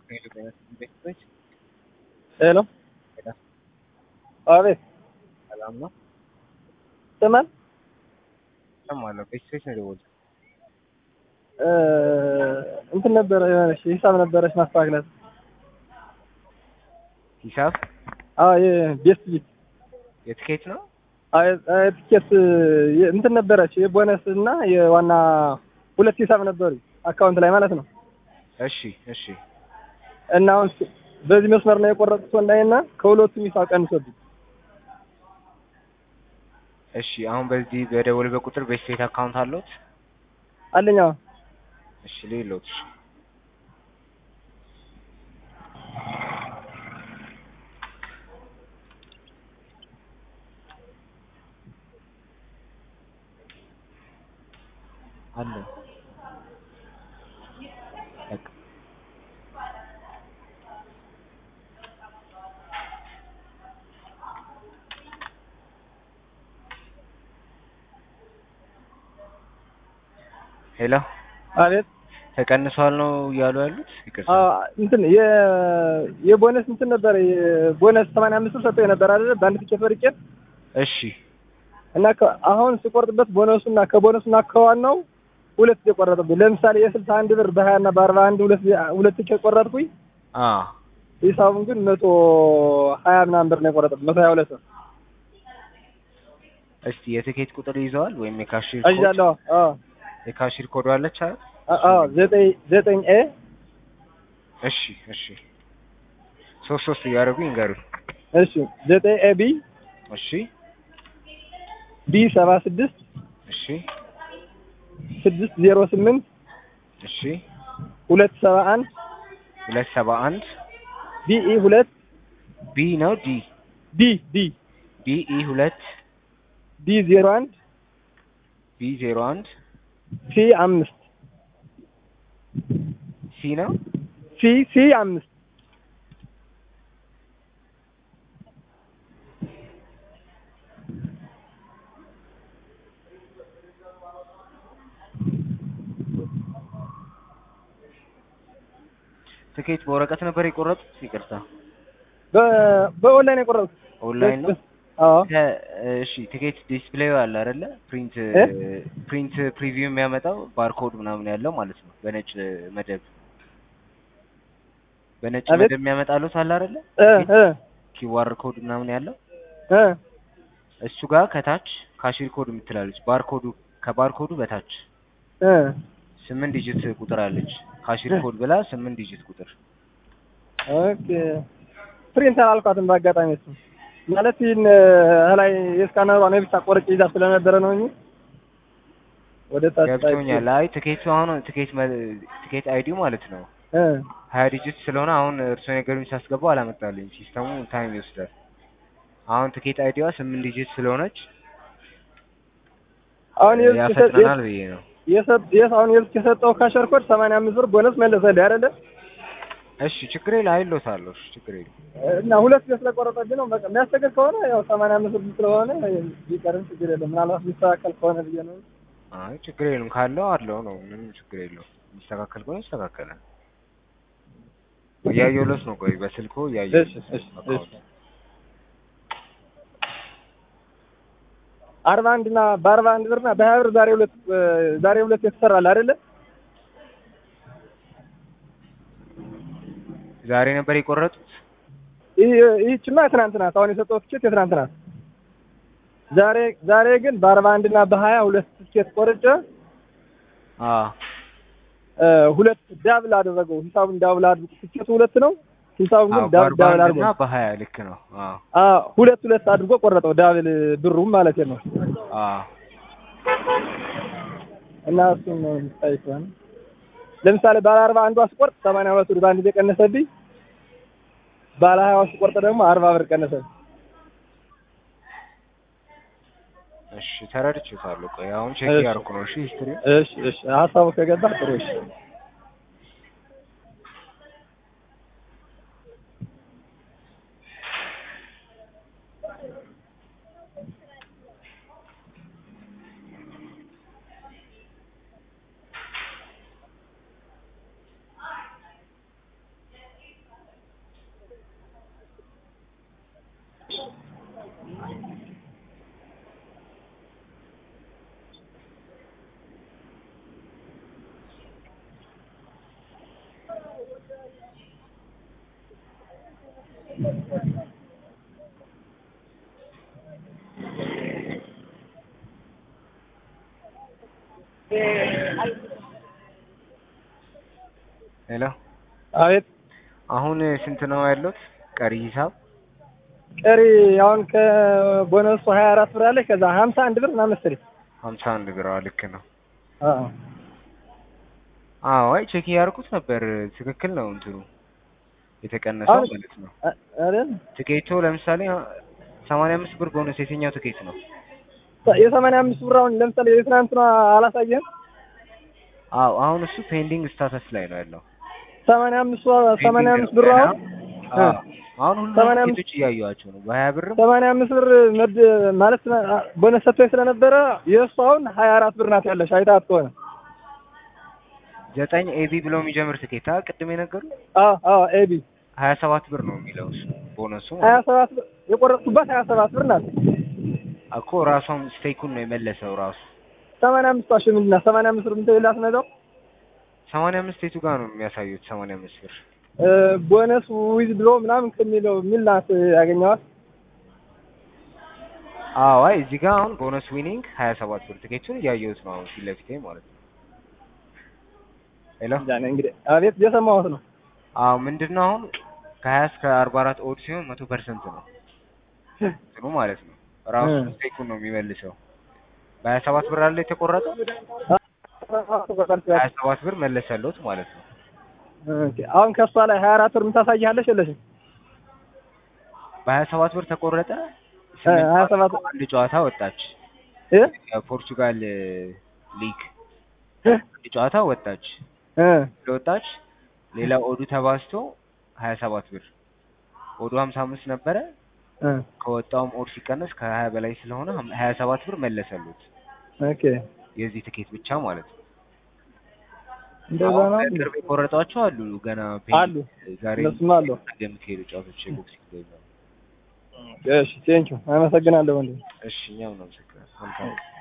ሄሎ አቤት ሰላም ነው? ስማን እሰማለሁ። ቤተሰቦች ነው የደወሉት። እንትን ነበረ የሆነች ሂሳብ ነበረች ማስተካከላት። ሂሳብ አዎ የቤስት ቢት የትኬት ነው? ትኬት እንትን ነበረች የቦነስ እና የዋና ሁለት ሂሳብ ነበሩ አካውንት ላይ ማለት ነው። እሺ እሺ። እና አሁን በዚህ መስመር ነው የቆረጥኩት ወንዳይና ከሁለቱም ሂሳብ ቀንሶብኝ። እሺ አሁን በዚህ በደወሉበት ቁጥር ቤት አካውንት አለዎት? አለኝ አዎ። እሺ ሌሎት እሺ አለ በቃ ሄሎ አቤት ተቀንሷል ነው እያሉ ያሉት? ይቅርታ አዎ እንትን የ የቦነስ እንትን ነበረ የቦነስ 85 ብር ሰጥቶኝ ነበር አይደል በአንድ ትኬት ወርቄ እሺ እና ከ- አሁን ስቆርጥበት ቦነሱና ከቦነሱና ከዋናው ሁለት የቆረጠብኝ ለምሳሌ የስልሳ አንድ ብር በሀያ እና በአርባ አንድ ሁለት ሁለት ትኬት ቆረጥኩኝ አ ሂሳቡን ግን መቶ ሀያ ምናምን ብር ነው የቆረጠብኝ መቶ ሀያ ሁለት ነው እስቲ የትኬት ቁጥር ይዘዋል ወይም የካሽር ኮድ አይዣለሁ አዎ የካሽር ኮድ አለች አይደል? አ- አዎ ዘጠኝ ዘጠኝ ኤ እሺ እሺ ሶስት ሶስት እያደረጉ ይንገሩኝ። እሺ ዘጠኝ ኤ ቢ እሺ ቢ ሰባ ስድስት እሺ ስድስት ዜሮ ስምንት እሺ ሁለት ሰባ አንድ ሁለት ሰባ አንድ ቢኢ ሁለት ቢ ነው ዲ ዲ ዲ ቢ ኢ ሁለት ዲ ዜሮ አንድ ቢ ዜሮ አንድ ሲ አምስት ሲ ነው ሲ ሲ አምስት ትኬት በወረቀት ነበር የቆረጡት? ይቅርታ በ- በኦንላይን የቆረጥኩት ኦንላይን ነው። አዎ ከ- እሺ ትኬት ዲስፕሌዩ አለ አይደለ? ፕሪንት እ? ፕሪንት ፕሪቪው የሚያመጣው ባርኮድ ምናምን ያለው ማለት ነው። በነጭ መደብ በነጭ አቤት? መደብ የሚያመጣሉት አለ አይደለ? እ እ ኪዋር ኮድ ምናምን ያለው እ እሱ ጋር ከታች ካሽር ኮድ የምትላለች ባርኮዱ ከባርኮዱ በታች እ ስምንት ዲጂት ቁጥር አለች። ካሽር ኮድ ብላ ስምንት ዲጂት ቁጥር ኦኬ ፕሪንት አላልኳትም በአጋጣሚ እሱ ማለት ይህን ላይ የስካነሯ ነው ብቻ ቆርጬ ይዛ ስለነበረ ነው እንጂ ወደ ታች ገብቶኛል። አይ ትኬቱ አሁን ትኬት መ- ትኬት አይዲው ማለት ነው እ ሀያ ዲጂት ስለሆነ አሁን እርስዎ ነገሩን ሲያስገባው አላመጣልኝ። ሲስተሙ ታይም ይወስዳል። አሁን ትኬት አይዲዋ ስምንት ዲጂት ስለሆነች አሁን የልክ ያፈጥነናል ብዬ ነው። የሰጥ የስ አሁን የልክ የሰጠው ካሸር ኮድ 85 ብር ቦነስ መለሰልኝ አይደለ እሺ ችግር የለ አይሎታለሁ። እሺ ችግር የለ እና ሁለት ጊዜ ስለቆረጠብኝ ነው በቃ የሚያስቸግር ከሆነ ያው 85 ብር ስለሆነ ቢቀርም ችግር የለም ምናልባት ሊስተካከል ከሆነ ብዬ ነው አይ ችግር የለም ካለው አለው ነው። ምንም ችግር የለው። የሚስተካከል ከሆነ ይስተካከላል። እያየሁለት ነው። ቆይ በስልኮ እያየሁ እሺ እሺ እሺ አርባ አንድ እና በአርባ አንድ ብር እና በሀያ ብር ዛሬ ሁለት ዛሬ ሁለት የተሰራል አይደለ ዛሬ ነበር የቆረጡት። ይህ ይህችማ የትናንት ናት። አሁን የሰጠው ትኬት የትናንት ናት። ዛሬ ዛሬ ግን በአርባ አንድ እና በሀያ ሁለት ትኬት ቆርጬ አ እ ሁለት ዳብል አደረገው። ሂሳቡን ዳብል አድርጎ ትኬቱ ሁለት ነው። ሂሳቡን ግን አዎ ዳብል ዳብል በአርባ አድርጎ እና በሀያ ልክ ነው። አዎ አ ሁለት ሁለት አድርጎ ቆረጠው። ዳብል ብሩም ማለት ነው። አዎ እና እሱን ነው የሚታይ ከሆነ ለምሳሌ ባለ አርባ አንዷ ስቆርጥ ሰማንያ ሁለት ብር በአንድ ጊዜ ቀነሰብኝ። ባለ ሀያዋ ስቆርጥ ደግሞ አርባ ብር ቀነሰብኝ። እሺ ተረድቼታለሁ። ቆይ አሁን ቼክ እሺ። እያደረኩ ነው። እሺ ሂስትሪ እሺ እሺ ሀሳቡ ከገባ ጥሩ እሺ ሄሎ አቤት አሁን ስንት ነው ያሉት ቀሪ ሂሳብ? ቀሪ አሁን ከቦነሱ ሀያ አራት ብር አለች ከዛ ሀምሳ አንድ ብር ምናምን መሰለኝ ሀምሳ አንድ ብር አዎ፣ ልክ ነው። አዎ አዎ አይ ቼክ እያደረኩት ነበር። ትክክል ነው እንትኑ የተቀነሰው አሁን- ማለት ነው። አ- አይደል ትኬቱ ለምሳሌ ሰማንያ አምስት ብር ቦነስ የትኛው ትኬት ነው? የሰማንያ አምስት ብር አሁን ለምሳሌ የትናንትና አላሳየህም አዎ አሁን እሱ ፔንዲንግ ስታተስ ላይ ነው ያለው። ሰማንያ አምስት ሰማንያ አምስት ብር አሁን አዎ አሁን ሁሉም ሰማንያ አምስት- ትኬቶች እያዩዋቸው ነው። በሀያ ብርም ሰማንያ አምስት ብር መድ ማለት ቦነስ ሰጥቶኝ ስለነበረ የእሱ አሁን ሀያ አራት ብር ናት ያለሽ አይታት ከሆነ ዘጠኝ ኤቢ ብሎ የሚጀምር ትኬት አ ቅድም የነገሩ አዎ አዎ ኤቢ ሀያ ሰባት ብር ነው የሚለው እሱ ቦነሱ ሀያ ማለት ነው። ሰባት ብር የቆረጥኩባት ሀያ ሰባት ብር ናት እኮ ራሷም ስቴኩን ነው የመለሰው ራሱ ሰማንያ አምስት ዋሽ ምንድን ናት ሰማንያ አምስት ብር ምትል ላስነዛው ሰማንያ አምስት የቱ ጋር ነው የሚያሳዩት? ሰማንያ አምስት ብር ቦነስ ዊዝ ድሮ ምናምን ከሚለው የሚል ናት ያገኘዋት አዎ አይ እዚህ ጋር አሁን ቦነስ ዊኒንግ ሀያ ሰባት ብር ትኬቱን እያየሁት ነው አሁን ፊት ለፊቴ ማለት ነው። ሄሎ ዛኔ እንግዲህ አቤት እየሰማሁት ነው አዎ ምንድን ነው አሁን ከሀያ እስከ አርባ አራት ኦድ ሲሆን መቶ ፐርሰንት ነው እንትኑ ማለት ነው ራሱ እ። ስቴኩን ነው የሚመልሰው። በሀያ ሰባት ብር አለ የተቆረጠው ሀያ ሰባት ብር መለሰለውት ማለት ነው። ኦኬ አሁን ከሷ ላይ ሀያ አራት ብር የምታሳይሃለሽ የለሽም በሀያ ሰባት ብር ተቆረጠ። እ ሀያ ሰባት አንድ ጨዋታ ወጣች እ የፖርቹጋል ሊግ እ አንድ ጨዋታ ወጣች። እ ስለወጣች ሌላ ኦዱ ተባዝቶ ሀያ ሰባት ብር ኦዱ ሀምሳ አምስት ነበረ። እ ከወጣውም ኦድ ሲቀነስ ከሀያ በላይ ስለሆነ ሀያ ሰባት ብር መለሰሉት ኦኬ የዚህ ትኬት ብቻ ማለት ነው። እንደዛ አሁን ነው በቅርብ የቆረጧቸው አሉ ገና አሉ። ዛሬ እነሱም አሉ። ነገ የምትሄዱ ጨዋታዎች የቦክሲንግ ላይ ነው። እሺ ቴንኪው አመሰግናለሁ ወንድም እሺ እኛም ነው ምስክር መልካም